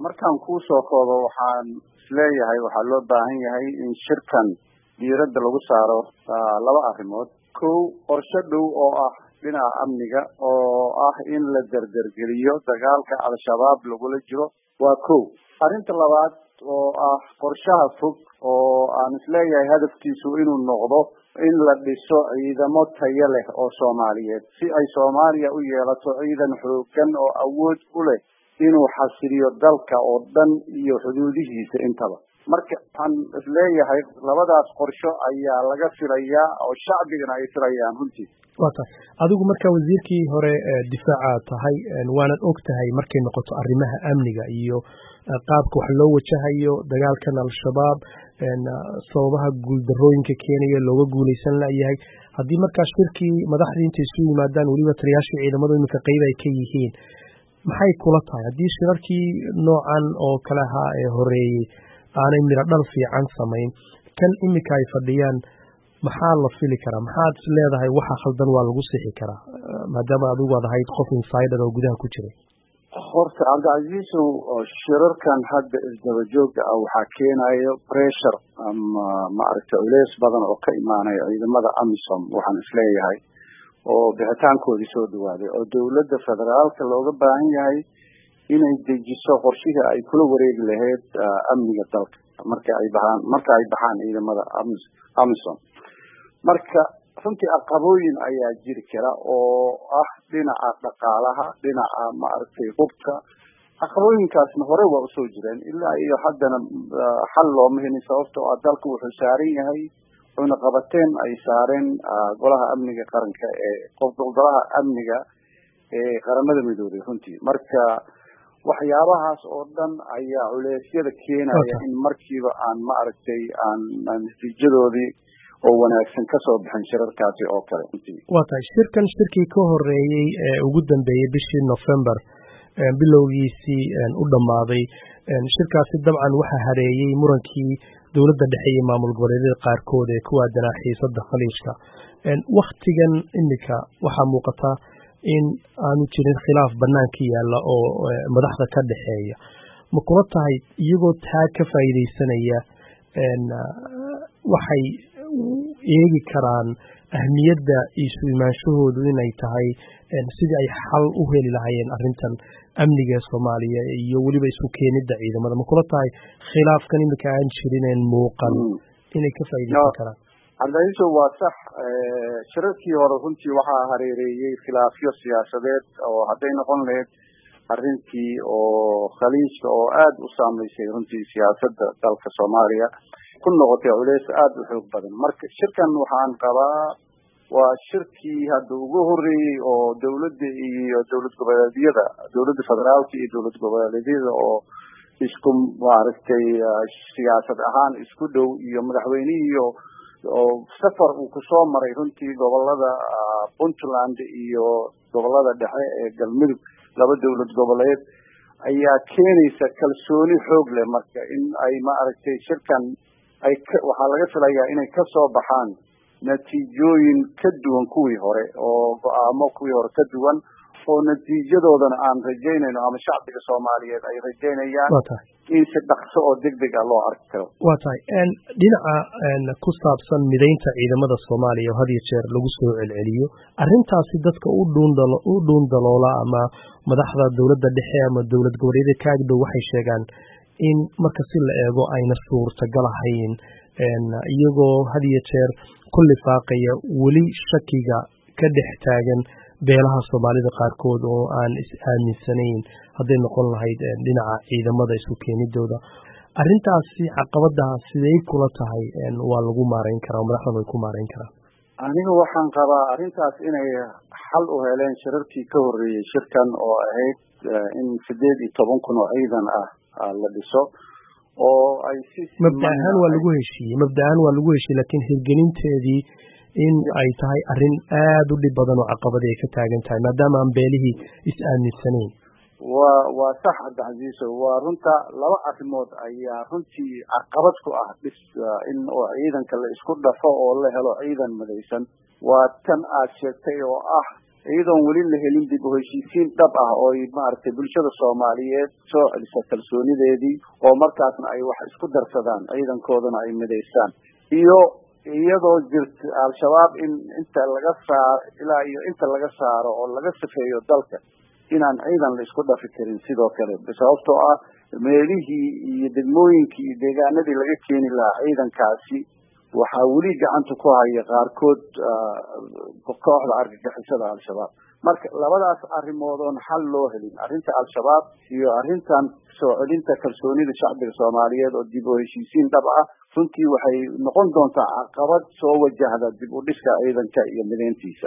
markaan kuu soo koobo waxaan isleeyahay waxaa loo baahan yahay in shirkan diiradda lagu saaro laba arrimood kow qorshe dhow oo ah dhinaca amniga oo ah in la derdergeliyo dagaalka al-shabaab lagula jiro waa kow arrinta labaad oo ah qorshaha fog oo aan isleeyahay hadafkiisu inuu noqdo in la dhiso ciidamo tayo leh oo soomaaliyeed si ay soomaaliya u yeelato ciidan xoogan oo awood u leh inuu xasiliyo dalka oo dhan iyo xuduudihiisa intaba marka waxaan isleeyahay labadaas qorsho ayaa laga filayaa oo shacbigana ay filayaan runtii wa tahay adigu marka wasiirkii hore difaaca tahay waanad og tahay markay noqoto arrimaha amniga iyo qaabka wax loo wajahayo dagaalkan al-shabaab sababaha guuldarooyinka keenaya looga guulaysan layahay haddii markaa shirkii madaxdii intay isu yimaadaan weliba taliyaashii ciidamadu iminka qeyb ay ka yihiin maxay kula tahay haddii shirarkii noocan oo kale ahaa ee horeeyey aanay midho dhal fiican samayn kan iminka ay fadhiyaan maxaa la fili karaa maxaad is leedahay waxa khaldan waa lagu sixi karaa maadaama adigu ad ahayd qof insider oo gudaha ku jiray horta cabdicasiisow shirarkan hadda isdaba jooga ah waxaa keenayo pressure ama maaragtay culeys badan oo ka imaanaya ciidamada amisom waxaan isleeyahay oo bixitaankoodii soo dhawaaday oo dowladda federaalka looga baahan yahay inay dejiso qorshihii ay kula wareegi lahayd amniga dalka marka ay baxaan marka ay baxaan ciidamada amisom marka runtii aqabooyin ayaa jiri kara oo ah dhinaca dhaqaalaha dhinaca maaragtay hubka aqabooyinkaasna hore waa usoo jireen ilaa iyo haddana xal looma helin sababtoo ah dalka wuxuu saaran yahay wuxuuna qabateen ay saareen golaha amniga qaranka ee golaha amniga ee qaramada midoobay runtii marka waxyaabahaas oo dhan ayaa culeysyada keenaya in markiiba aan maaragtay aan natiijadoodii oo wanaagsan kasoo bixin shirarkaasi oo kale waa tahay shirkan shirkii ka horeeyey ee ugu dambeeyey bishii november bilowgiisii u dhammaaday shirkaasi dabcan waxaa hareeyey murankii dowladda dhexe iyo maamul goboleedyada qaarkood ee ku aadanaa xiisada khaliijka waktigan iminka waxaa muuqata in aanu jirin khilaaf banaanka yaalla oo madaxda ka dhexeeya ma kula tahay iyagoo taa ka faa'iidaysanaya waxay eegi karaan ahmiyadda isu imaanshahoodu inay tahay sidii ay xal u heli lahaayeen arrintan amniga soomaaliya iyo weliba isu keenidda ciidamada ma kula tahay khilaafkan iminka aan jirineen muuqan inay ka faa'iidaysan karaan cabdicaiiso waa sax shirarkii hore runtii waxaa hareereeyey khilaafyo siyaasadeed oo hadday noqon lahayd arrintii oo khaliijka oo aada u saameysay runtii siyaasadda dalka soomaaliya ku noqotay culeys aada u xoog badan marka shirkan waxaan qabaa waa shirkii hadda ugu horeeyey oo dowladda iyo dowlad goboleedyada dowladda federaalka iyo dowlad goboleedyada oo isku maaragtay siyaasad ahaan isku dhow iyo madaxweynihii oo safar uu kusoo maray runtii gobolada puntland iyo gobolada dhexe ee galmudug laba dowlad goboleed ayaa keenaysa kalsooni xoog leh marka in ay maaragtay shirkan ay waxaa laga filayaa inay kasoo baxaan natiijooyin ka duwan kuwii hore oo go-aamo kuwii hore ka duwan oo natiijadoodana aan rajaynayno ama shacbiga soomaaliyeed ay rajaynayaan in si dhaqso oo deg deg ah loo arki karo waa tahay dhinaca ku saabsan midaynta ciidamada soomaaliya oo had iyo jeer lagu soo celceliyo arrintaasi dadka u dhuundalo u dhuun daloola ama madaxda dowladda dhexe ama dowlad goboleedyada kaagdhow waxay sheegaan in marka si la eego ayna suurtagal ahayn iyagoo had iyo jeer ku lifaaqaya weli shakiga ka dhex taagan beelaha soomaalida qaarkood oo aan is aaminsanayn hadday noqon lahayd dhinaca ciidamada isu keenidooda arrintaasi caqabadaha sidey kula tahay waa lagu maarayn karaa madaxdan way ku maarayn karaan aniga waxaan qabaa arrintaas inay xal u heleen shirarkii ka horreeyey shirkan oo ahayd in sideed iyo toban kun oo ciidan ah la dhiso oo ay si mabda ahaan waa lagu heshiiyey mabda ahaan waa lagu heshiiyey laakiin hirgelinteedii in ay tahay arrin aada u dhib badan oo caqabadi ay ka taagan tahay maadaama aan beelihii is aaminsanayn waa waa sax cabdicasiiso waa runta laba arrimood ayaa runtii caqabad ku ah dhis in oo ciidanka la isku dhafo oo la helo ciidan midaysan waa tan aad sheegtay oo ah iyadoon weli la helin dib u heshiisiin dhab ah oo maaragtay bulshada soomaaliyeed soo celisa kalsoonideedii oo markaasna ay wax isku darsadaan ciidankoodana ay midaysaan iyo iyadoo jirta al-shabaab in inta laga saaro ilaa iyo inta laga saaro oo laga safeeyo dalka inaan ciidan la isku dhafi karin sidoo kale sababtoo ah meelihii iyo degmooyinkii iyo deegaanadii laga keeni lahaa ciidankaasi waxaa weli gacanta ku haya qaarkood kooxda argagixisada al-shabaab marka labadaas arrimood oon xal loo helin arrinta al-shabaab iyo arrintan soo celinta kalsoonida shacbiga soomaaliyeed oo dib u heshiisiin dhab ah runtii waxay noqon doontaa caqabad soo wajahda dib u dhiska ciidanka iyo mideyntiisa